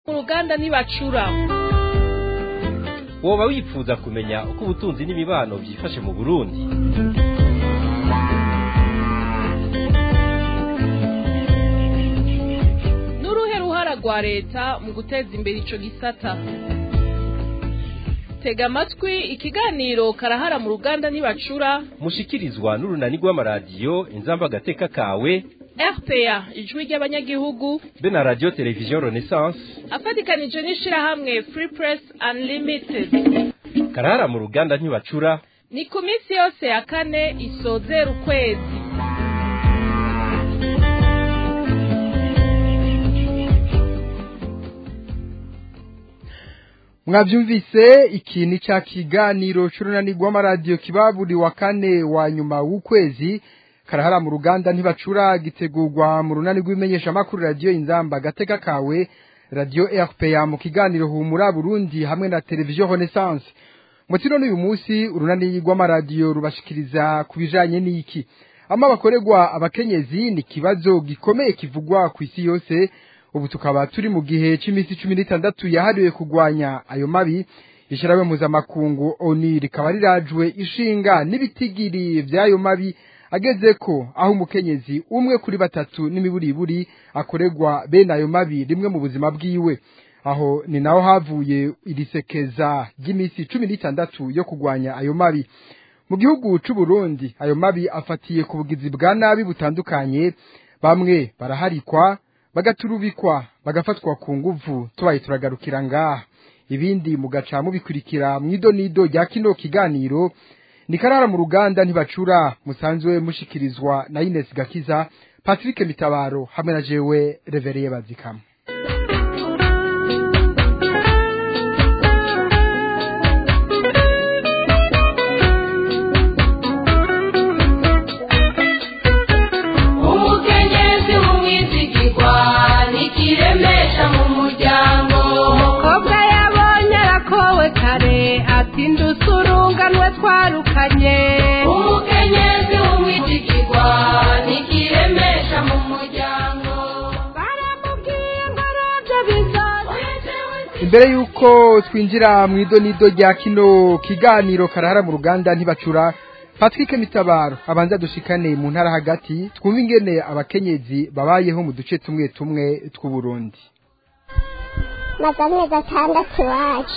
uruganda ntibacura woba wifuza kumenya uko ubutunzi n'imibano byifashe mu burundi n'uruhe ruhara rwa leta mu guteza imbere ico gisata tega amatwi ikiganiro karahara mu ruganda ntibacura mushikirizwa n'urunani rw'amaradiyo inzamba agateka kawe rpa ijwi ry'abanyagihugu be na radiyo televiziyo renaissance afatikanije n'ishirahamwe free press unlimited karahara mu ruganda ntibacura ni ku minsi yose ya kane isozera ukwezi mwabyumvise iki ni cya kiganiro cy'urunani rw'amaradiyo kiba buri wa kane wa nyuma w'ukwezi karahara mu ruganda ntibacura gitegurwa mu runani rw'imenyeshamakuru radiyo inzamba agateka kawe radiyo rpa mu kiganiro humura burundi hamwe na televiziyo renaissance mutino n'uyu munsi urunani rw'amaradiyo rubashikiriza ku bijanye n'iki ama bakorerwa abakenyezi ni ikibazo gikomeye kivugwa ku isi yose ubu tukaba turi mu gihe cy'iminsi cumi n'itandatu yahariwe kurwanya ayo mabi ishyirahamwe mpuzamakungu oni rikaba rirajwe ishinga n'ibitigiri by'ayo mabi ageze ko aho umukenyezi umwe kuri batatu n'imiburiburi akorerwa bene ayo mabi rimwe mu buzima bwiwe aho ni naho havuye irisekeza ry'iminsi cumi n'itandatu yo kurwanya ayo mabi mu gihugu c'u Burundi ayo mabi afatiye ku bugizi bwa nabi butandukanye bamwe baraharikwa bagaturubikwa bagafatwa ku nguvu tubaye turagarukira ngaha ibindi mugaca mubikurikira mw'idonido rya kino kiganiro ni karara mu ruganda ntibacura musanzwe mushikirizwa na Ines Gakiza Patrick Mitabaro hamwe na jewe Revereye Bazikama umukenyezi w'umwizigirwa nikiremesha mu muryango umukobwa yabonye arakowe kare ati ndusurunganwe twarukanye umukenyezi w'umwizigirwa nikiremesha mu muryango baramubwiye ngo nabyo bizoza imbere yuko twinjira mu idonido rya kino kiganiro karahara mu ruganda ntibacura Patrick Mitabaro abanza dushikane mu ntara hagati twumva ingene abakenyezi babayeho mu duce tumwe tumwe tw'u Burundi maze amezi atandatu iwacu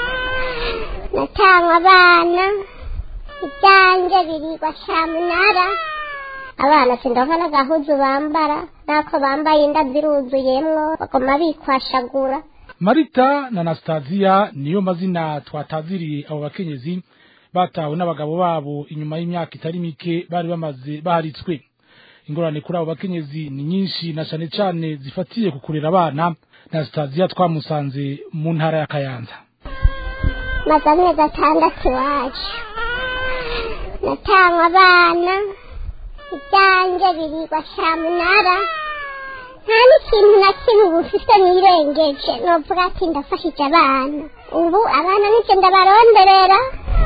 natanywa abana ibyanjye birigwa cyamunara abana sindonka n'agahuzu bambara n'ako bambaye inda ziruzuyemwo bagoma bikwashagura marita na anastasiya niyo mazina twataziriye abo bakenyezi batawe n'abagabo babo inyuma y'imyaka itari mike bari bamaze baharitswe ingorane kuri abo bakenyezi ni nyinshi na cane cane zifatiye ku kurera abana na anastasiya twamusanze mu ntara ya kayanza maze amezi atandatu iwacu natanywa abana ibyanjye birigwa cyamunara nta n'ikintu na kimwe ubu mfise nirengeje novuga ati ndafashije abana ubu abana nivyo ndabaronderera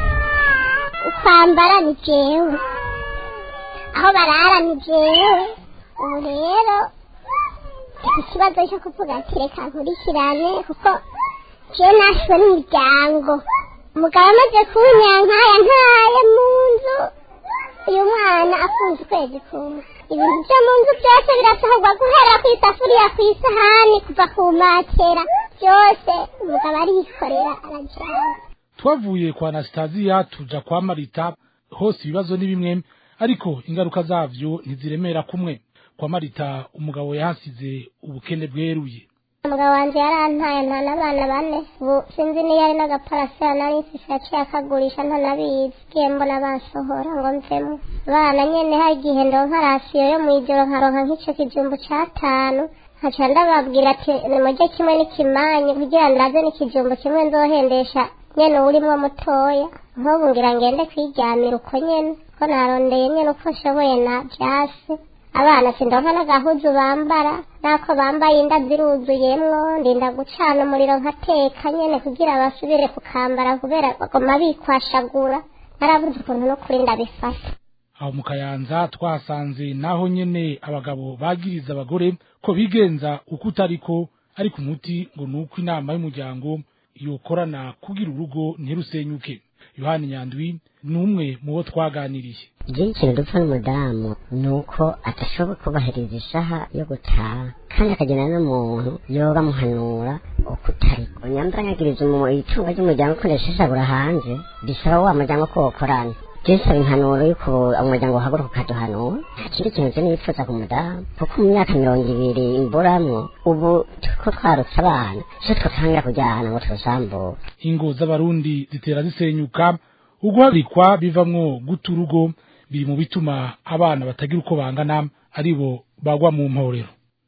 ukwambara ni jewe aho barara ni jewe ubu rero ikibazo cyo kuvuga ati reka nkurikirane kuko jewe nashwe n'umuryango umugabo amaze kunyankaya ntaye mu nzu uyu mwana afunze ukwezi kumwe ibintu byo mu nzu byose birasohorwa guhera ku isafuriya ku isahani kuva ku matera byose umugabo arikorera arajyana twavuye kwa anastasiya tuja kwa marita hose ibibazo ni bimwe ariko ingaruka zavyo ntiziremera kumwe kwa marita umugabo yahasize ubukene bweruye umugabo wanjye yarantaye nta n'abana bane ubu sinzi niyo ari n'agaparasera nari mfise yaciye akagurisha ntanabizi ngiye mbona bansohora ngo mvemo abana nyene hari igihe ndonka rasiyo yo mw'ijoro nkaronka nk'ico kijumbu c'atanu nkaca ndababwira ati nimurye kimwe n'ikimanyi kugira ndaze n'ikijumbu kimwe nzohendesha nyene urimwo mutoya nk'ubu ngira ngende kwiryamira uko nyene ko narondeye nyene uko nshoboye na vyasi abana sindonka n'agahuzu bambara n'ako bambaye inda ziruzuyemwo ndinda gucana umuriro nkateka nyene kugira basubire kukambara kubera bagoma bikwashagura narabuze ukuntu no kuri ndabifata aho mu kayanza twasanze naho nyene abagabo bagiriza abagore ko bigenza uko utariko ariko umuti ngo ni uko inama y'umuryango yokorana kugira urugo ntirusenyuke yohani nyandwi ni umwe mu bo twaganiriye igihe ikintu dupfa n'umudamu ni uko adashobora kubahiriza isaha yo gutaha kandi akagenda n'umuntu yoba amuhanura uko utari nyambara nkagiriza itunga ry'umuryango ukoresha isabura hanze bisaba wa muryango ko wokorana jesaba impanuro y'uko umuryango uhaguruka ukaduhanura nta kindi kintu cyo nifuza ku mudamu kuko mu myaka mirongo ibiri imburamwo ubu ko twarutse abana so twatangira kujyana ngo tuzambure ingo z'abarundi zitera zisenyuka uguhagarikwa bivamwo guta urugo biri mu bituma abana batagira uko bangana aribo bagwa mu mporero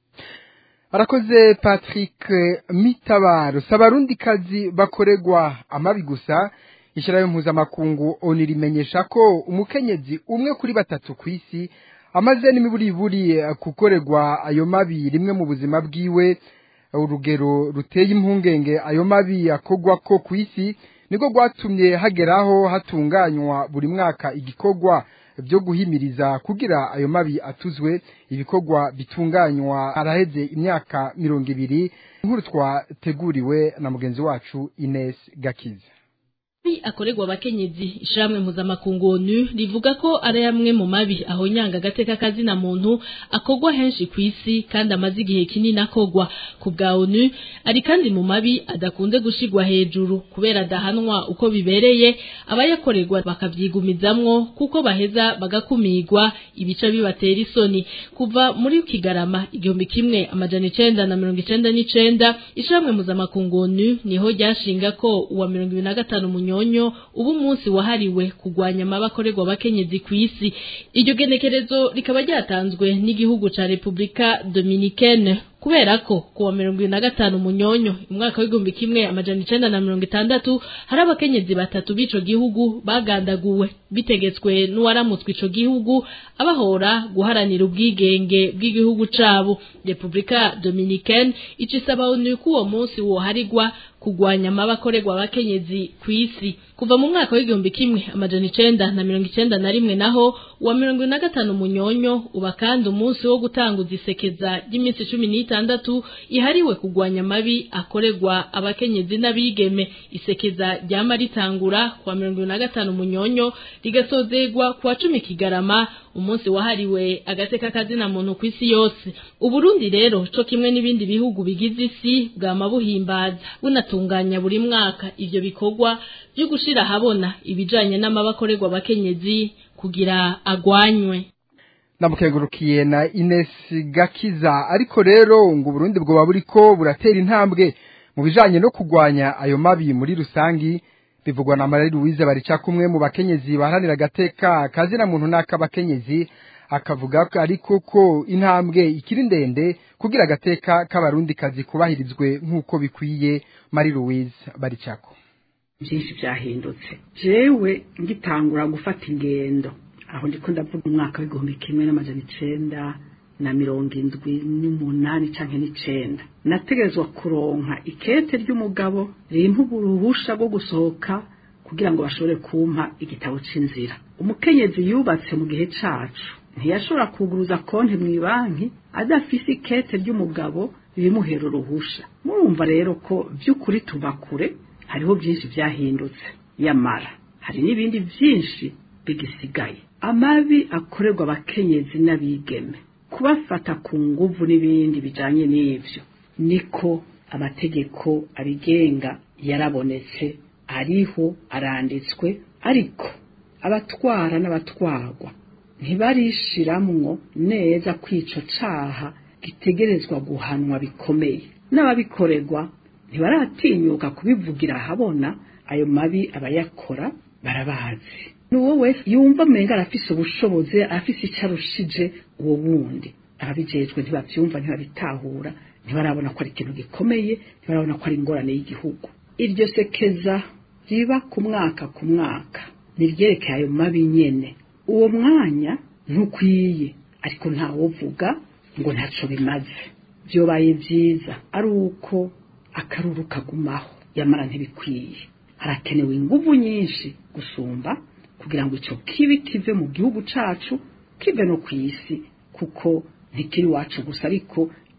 arakoze patrick mitabaro si abarundikazi bakorerwa amabi gusa ishyiraho mpuzamakungu oni rimenyesha ko umukenyezi umwe kuri batatu ku isi amaze n'imiburiburi gukorerwa ayo mabi rimwe mu buzima bwiwe urugero ruteye impungenge ayo mabi akogwa ko ku isi niko rwatumye hageraho hatunganywa buri mwaka igikorwa byo guhimiriza kugira ayo mabi atuzwe ibikorwa bitunganywa haraheze imyaka mirongo ibiri nkuru twateguriwe na mugenzi wacu Ines Gakiza mabi akorerwa abakenyezi ishiramwe mpuzamakungu onu rivuga ko ari amwe mu mabi ahonyanga agateka kazina muntu akogwa henshi ku isi kandi amaze igihe kinini akogwa ku bwa onu ari kandi mu mabi adakunze gushigwa hejuru kubera adahanwa uko bibereye abayakorerwa bakavyigumizamwo kuko baheza bagakumirwa ibice bibatera isoni kuva muri kigarama igihumbi kimwe amajana icenda na mirongo icenda n'icenda ishiramwe mpuzamakungu onu niho ryashinga ko uwa mirongo ibiri na gatanu munyo nyonyo ubu munsi wahariwe kugwanya amabakorerwa abakenyezi ku isi iryo genekerezo rikaba ryatanzwe n'igihugu ca Republika Dominicaine kubera ko kuwa mirongo ibiri na gatanu munyonyo umwaka w'igihumbi kimwe amajana icenda na mirongo itandatu hari abakenyezi batatu b'ico gihugu bagandaguwe bitegetswe n'uwaramutswe ico gihugu abahora guharanira ubwigenge bw'igihugu cabo Republika Dominicaine ico isaba onu ko uwo munsi woharigwa kugwanya amabakorerwa abakenyezi ku isi kuva mu mwaka w'igihumbi kimwe amajana icenda na mirongo icenda na rimwe naho uwa mirongo ine na gatanu munyonyo uba kandi umunsi wo gutanguza isekeza ry'iminsi cumi n'itandatu ihariwe kugwanya amabi akorerwa abakenyezi n'abigeme isekeza ryama ritangura kuwa mirongo ine na gatanu munyonyo rigasozegwa kuwa cumi kigarama umunsi wahariwe agateka kazina muntu ku isi yose uburundi rero co kimwe n'ibindi bihugu bigize isi bwama buhimbaza bunatunganya buri mwaka ivyo bikorwa byo gushira habona ibijanye n'amabakorerwa abakenyezi kugira agwanywe namukengurukiye na Ines Gakiza ariko rero ngo Burundi bwo buriko buratera intambwe mu bijanye no kugwanya ayo mabi muri rusangi bivugwa na Marie Louise barica kumwe mu bakenyezi baharanira agateka kazina muntu n'akabakenyezi akavuga ko ariko ko intambwe ikiri ndende kugira agateka k'abarundi kazi kubahirizwe nk'uko bikwiye Marie Louise baricako byinshi byahindutse jewe ngitangura gufata ingendo aho ndiko ndavuga umwaka w'igihumbi kimwe n'amajana icenda na mirongo indwi n'umunani canke n'icenda nategerezwa kuronka ikete ry'umugabo rimpa uruhusha rwo gusohoka kugira ngo bashobore kumpa igitabo c'inzira umukenyezi yubatse mu gihe cacu ntiyashobora kuguruza konti mu banki adafise ikete ry'umugabo bimuhera uruhusha murumva rero ko by'ukuri tuva kure hariho byinshi byahindutse yamara hari n'ibindi byinshi bigisigaye amabi akorerwa abakenyezi n'abigeme kubafata ku nguvu n'ibindi bijanye n'ivyo niko amategeko abigenga yarabonetse ariho aranditswe ariko abatwara n'abatwarwa ntibarishiramwo neza kwico caha gitegerezwa guhanwa bikomeye n'ababikorerwa ntibaratinyuka kubivugira ahabona ayo mabi abayakora barabazi n'uwo wese yumva amenga arafise ubushobozi afise icyo arushije uwo wundi ababijejwe ntibavyumva ntibabitahura ntibarabona ko ari ikintu gikomeye ntibarabona ko ari ingorane y'igihugu iryo sekeza riba ku mwaka ku mwaka niryerekeye ayo mabi nyene uwo mwanya ntukwiye ariko ntawovuga ngo ntaco bimaze vyobaye vyiza ari uko akaruru kagumaho yamara ntibikwiye harakenewe inguvu nyinshi gusumba kugira ngo ico kibi kive mu gihugu cacu kive no kw'isi kuko ntikiri wacu gusa ariko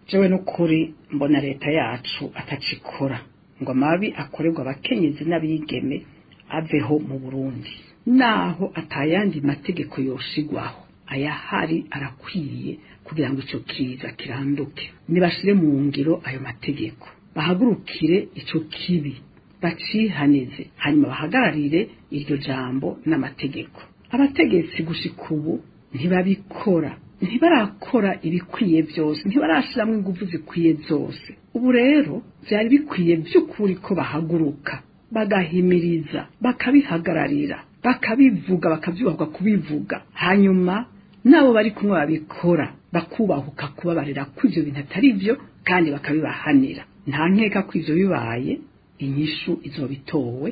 jewe n'ukuri mbona leta yacu atacikora ngo amabi akorerwa abakenyezi n'abigeme aveho mu burundi naho atayandi mategeko yoshigwaho ayahari arakwiye kugira ngo icyo kiza kiranduke nibashire mu ngiro ayo mategeko bahagurukire icyo kibi bacihanize hanyuma bahagararire iryo jambo n'amategeko abategetsi gushika ubu ntibabikora ntibarakora ibikwiye byose ntibarashiramo ingufu zikwiye zose ubu rero byari bikwiye by'ukuri ko bahaguruka bagahimiriza bakabihagararira bakabivuga bakabyubahwa kubivuga hanyuma nabo bari kumwe babikora bakubahuka kubabarira ko ibyo bintu atari byo kandi bakabibahanira nta nkeka ko ibyo bibaye inyishu izoba itowe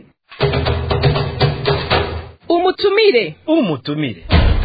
umutumire umutumire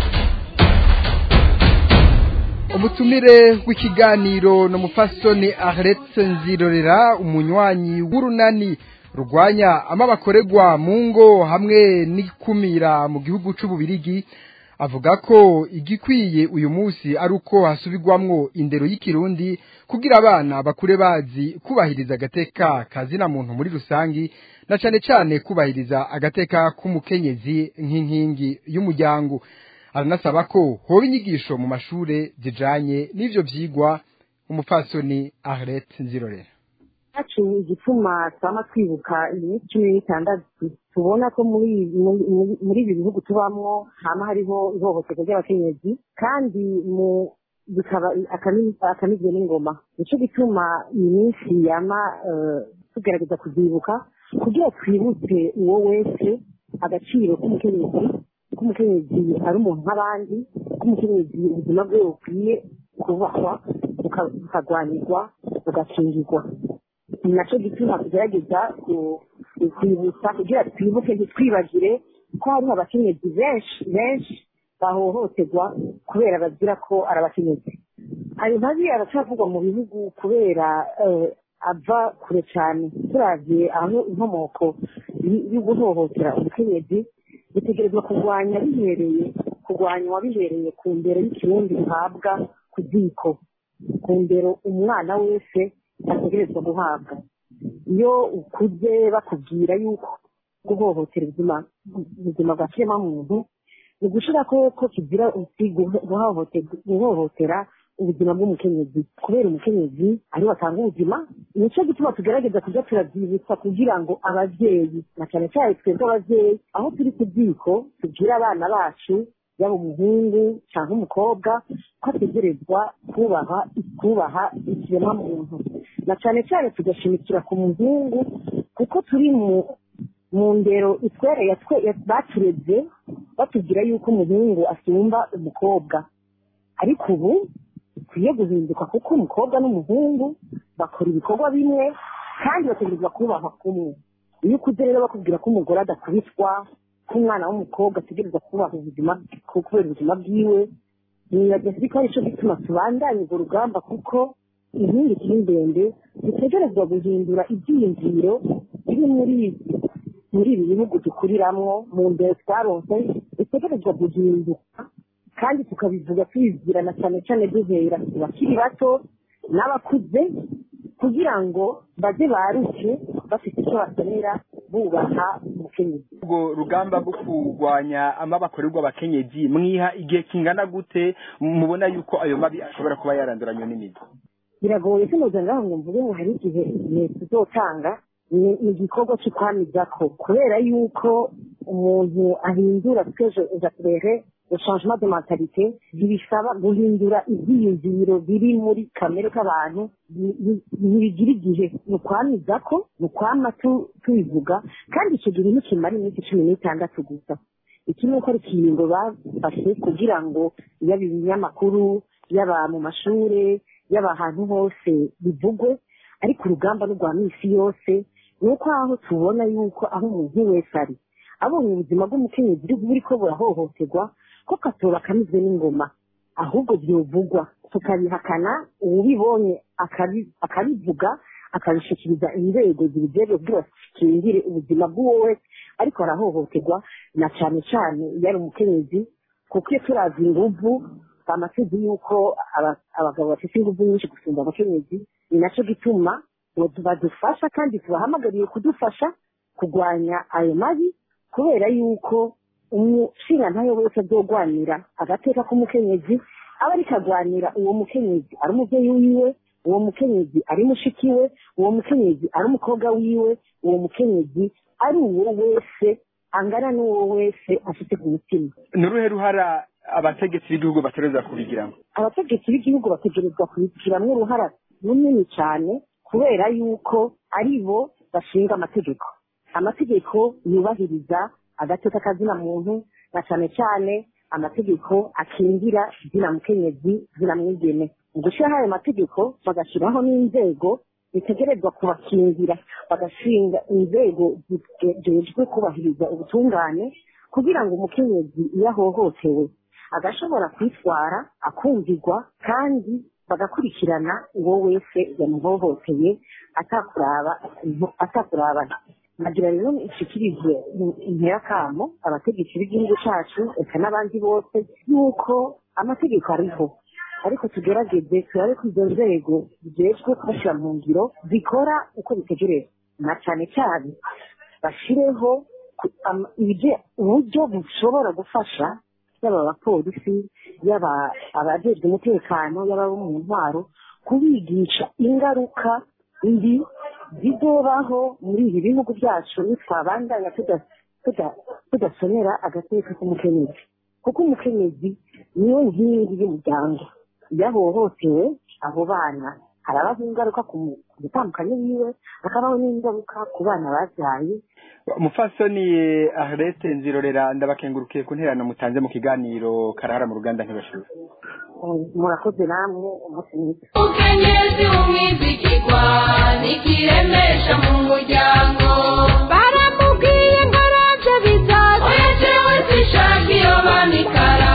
umutumire w'ikiganiro ni umufasoni aretse nzirorera umunywanyi w'urunani rurwanya amabakorerwa mu ngo hamwe n'ikumira mu gihugu c'ububirigi avuga ko igikwiye uyu munsi ari uko hasubirwamwo indero y'ikirundi kugira abana bakure bazi kubahiriza agateka kazina muntu muri rusangi na cane cane kubahiriza agateka k'umukenyezi nk'inkingi y'umuryango aranasaba ko hoba inyigisho mu mashure zijanye n'ivyo vyigwa umupfasoni Arlette Nzirorera yacu igituma twama twibuka iminsi cumi n'itandatu tubona ko muri muri- muri ibi bihugu tubamwo hama hariho ihohoterwa ry'abakenyezi kandi mu bikaba akami- akamizwe n'ingoma nico gituma iyi minsi yama eh, tugerageza kuzibuka kugira twibutse uwo wese agaciro k'umukenyezi k'umukenyezi ari umuntu nk'abandi k'umukenyezi ubuzima bwe bukwiye kubahwa buka- bukagwanirwa bugakingirwa ni nacyo gituma tugerageza ku- kwibutsa kugira twibuke ntitwibagire ko hariho abakenyezi benshi benshi bahohoterwa kubera bazira ko ari abakenyezi ayo mabi aracavugwa mu bihugu kubera eh, ava kure cyane turavye aho inkomoko y- yo guhohotera umukenyezi bitegerezwa kurwanya bihereye kurwanywa bihereye ku ndero y'ikirundi bihabwa ku ziko ku ndero umwana wese ategerezwa guhabwa iyo ukuze bakubwira yuko guhohotera ubuzima ubuzima bwa kiremwamuntu ni ugushira ko ko kigira uti guho- guhohotera guhohotera ubuzima bw'umukenyezi kubera umukenyezi ariwe atanga ubuzima nicyo gituma tugerageza kujya turabyibutsa kugira ngo ababyeyi na cyane cyane twebwe ababyeyi aho turi ku ziko tubwire abana bacu yaba umuhungu cyangwa umukobwa ko ategerezwa kubaha kubaha ikiremwamuntu na cyane cyane tugashimikira ku muhungu kuko turi mu mu ndero itwereye twe- ya- batureze batubwira yuko umuhungu asumba umukobwa ariko ubu bikwiye guhinduka kuko umukobwa n'umuhungu bakora ibikorwa bimwe kandi bategerezwa kubahwa kumwe iyo ukuze rero bakubwira ko umugore adakubitwa ko umwana w'umukobwa ategerezwa kubaha ubuzima ku- kubera ubuzima bwiwe nibaza ko ari cyo gituma tubandanya urwo rugamba kuko inkingi ikiri ndende dutegerezwa guhindura ibyiyumviro biri muri muri ibi bihugu dukuriramwo mu ndero twaronse bitegerezwa guhinduka kandi tukabivuga tubibwirana cyane cyane duhera ku bakiri bato n'abakuze kugira ngo baze baruke bafite icyo bakenera bubaha umukenyezi ubwo rugamba rwo kurwanya amabakorerwa abakenyezi mwiha igihe kingana gute mubona yuko ayo mabi ashobora kuba yaranduranywe n'imizi biragoye sinoza ngaho ngo mvuge ngo hari igihe igihe tuzotanga ni ni igikorwa cyo kwamizako kubera yuko umuntu ahindura tweje ejaturere le changement de mentalité ntibisaba guhindura ibyiyumviro biri muri kamere k'abantu bi- bi- ntibigira igihe ni ukwamizako ni ukwama tu- tubivuga kandi icyo gihe ntikimara iminsi cumi n'itandatu gusa iki ni uko ari ikiringo bafashe kugira ngo yaba ibinyamakuru yaba mu mashure yaba ahantu hose bivugwe ariko urugamba ni rwa minsi yose ni uko aho tubona yuko aho umuntu wese ari abonye ubuzima bw'umukenyezi buri buriko burahohoterwa ko katoba kamizwe n'ingoma ahubwo byovugwa tukabihakana uwubibonye akabi- akabivuga akabishikiriza inzego zibijejwe kugira zikingire ubuzima bw'uwo wese ariko arahohoterwa na cane cane iyo ari umukenyezi kuko iyo turazi inguvu bamatuzi yuko aba- abagabo bafite ingufu nyinshi gusumba abakenyezi ni nacyo gituma ngo badufasha kandi tubahamagariye kudufasha kurwanya ayo mabi kubera yuko umushingantahe wese azogwanira agateka k'umukenyezi aba ariko agwanira uwo mukenyezi ari umubyeyi wiwe uwo mukenyezi ari mushiki we uwo mukenyezi ari umukobwa wiwe uwo mukenyezi ari uwo wese angana n'uwo wese afite ku mutima ni uruhe ruhara abategetsi b'igihugu batereza kubigiramo abategetsi b'igihugu bategerezwa kubigiramo uruhara runini cyane kubera yuko ari bo bashinga amategeko amategeko yubahiriza agateka kazina muntu na cyane cyane amategeko akingira zina mukenyezi zina mwigeme mu gushyiraho ayo mategeko bagashyiraho n'inzego zitegerezwa kubakingira bagashinga inzego zijejwe kubahiriza ubutungane kugira ngo umukenyezi iyo ahohotewe agashobora kwitwara akumvirwa kandi bagakurikirana uwo wese yamuhohoteye atakuraba atakurabana nagira rero ishikirije interakamo abategetsi b'igihugu cyacu eka n'abandi bose yuko amategeko ariho ariko tugerageze turabe ko izo nzego zijejwe kubashyira mu ngiro zikora uko bitegereza na cyane cyane bashireho ku- am- ibije- uburyo bushobora gufasha yaba abapolisi yaba abajejwe umutekano yaba abo mu ntwaro kubigisha ingaruka mbi zizobaho muri ibi bihugu byacu nitwabandanya tuda- tuda- tudasonera agateka k'umukenyezi kuko umukenyezi niwe nkingi y'umuryango iyo ahohotewe abo bana harabaho ingaruka ku mu- ku mutandukanye wiwe hakabaho n'ingaruka ku bana babyaye umupfasoni arete nzirorera ndabakengurukiye ku nterano mutanze mu kiganiro karahara mu ruganda ntibashira murakoze namwe umunsi mwiza umukenyezi w'umwizigirwa nikiremesha mu muryango baramubwiye ngo araje bizaza oya jewe sishaka iyo bamikara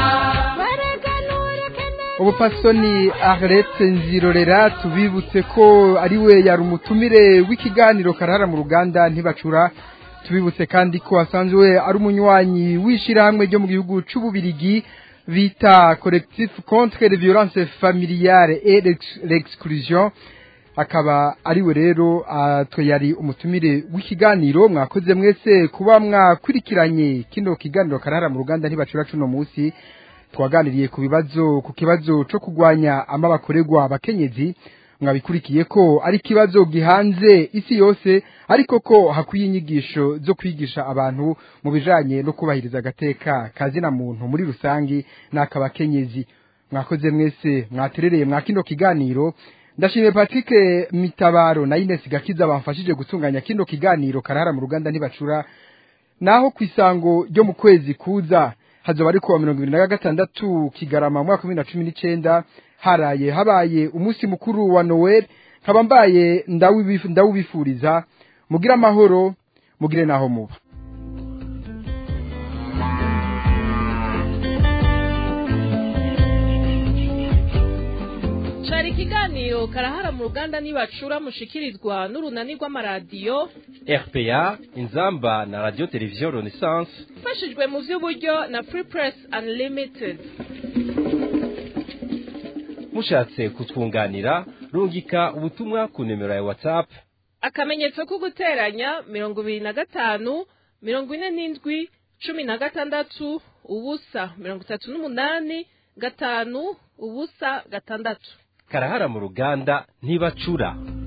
ubupasoni arete nzirorera tubibutse ko ari we yari umutumire w'ikiganiro karahara mu ruganda ntibacura tubibutse kandi ko asanzwe ari umunywanyi w'ishyirahamwe ryo mu gihugu cy'ububirigi bita collectif contre les violences familiales et l'ex- l'exclusion akaba ari we rero ah, twe yari umutumire w'ikiganiro mwakoze mwese kuba mwakurikiranye kino kiganiro karahara mu ruganda ntibacura cuno munsi twaganiriye ku bibazo ku kibazo cyo kurwanya amabakorerwa abakenyezi mwabikurikiye ko ari ikibazo gihanze isi yose ariko ko hakwiye inyigisho zo kwigisha abantu mu bijanye no kubahiriza agateka kazina muntu muri rusangi n'akabakenyezi mwakoze mwese mwaterereye mwa kino kiganiro ndashimiye Patrick Mitabaro na Ines Gakiza bamfashije gutunganya kino kiganiro karahara mu ruganda ntibacura naho ku isango ryo mu kwezi kuza hazoba ari kuwa mirongo ibiri na gatandatu kigarama mu mwaka wa bibiri na cumi n'icenda haraye habaye umunsi mukuru wa noel nkaba mbaye ndawubifu- ndawubifuriza mugire amahoro mugire naho muba cari ikiganiro karahara mu ruganda nibacura mushikirizwa n'urunani rw'amaradiyo RPA inzamba na radio television Renaissance ifashijwe mu vy'uburyo na free press unlimited mushatse kutwunganira rungika ubutumwa ku nimero ya WhatsApp akamenyetso ko guteranya mirongo ibiri na gatanu mirongo ine n'indwi cumi na gatandatu ubusa mirongo itatu n'umunani gatanu ubusa gatandatu karahara mu ruganda ntibacura